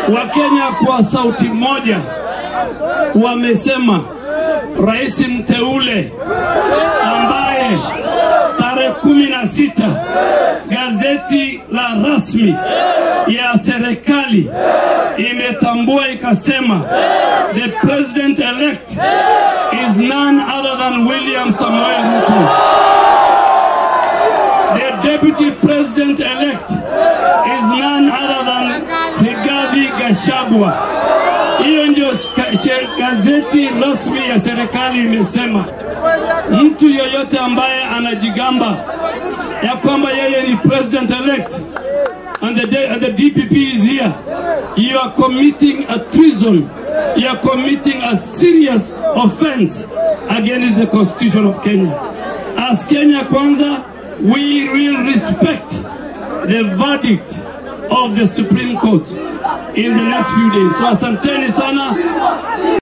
Wakenya kwa sauti moja wamesema rais mteule ambaye tarehe kumi na sita gazeti la rasmi ya serikali imetambua ikasema the president elect is none other than William Samoei Ruto. The deputy president elect is none other than Rigathi Gachagua. Hiyo ndio ska- she- gazeti rasmi ya serikali imesema. Mtu yoyote ambaye anajigamba ya kwamba yeye ni president elect and the, day, and the DPP is here, you are committing a treason. You are committing a serious offense against the constitution of Kenya. As Kenya Kwanza, we will respect the verdict of the Supreme Court in the next few days. So asanteni sana.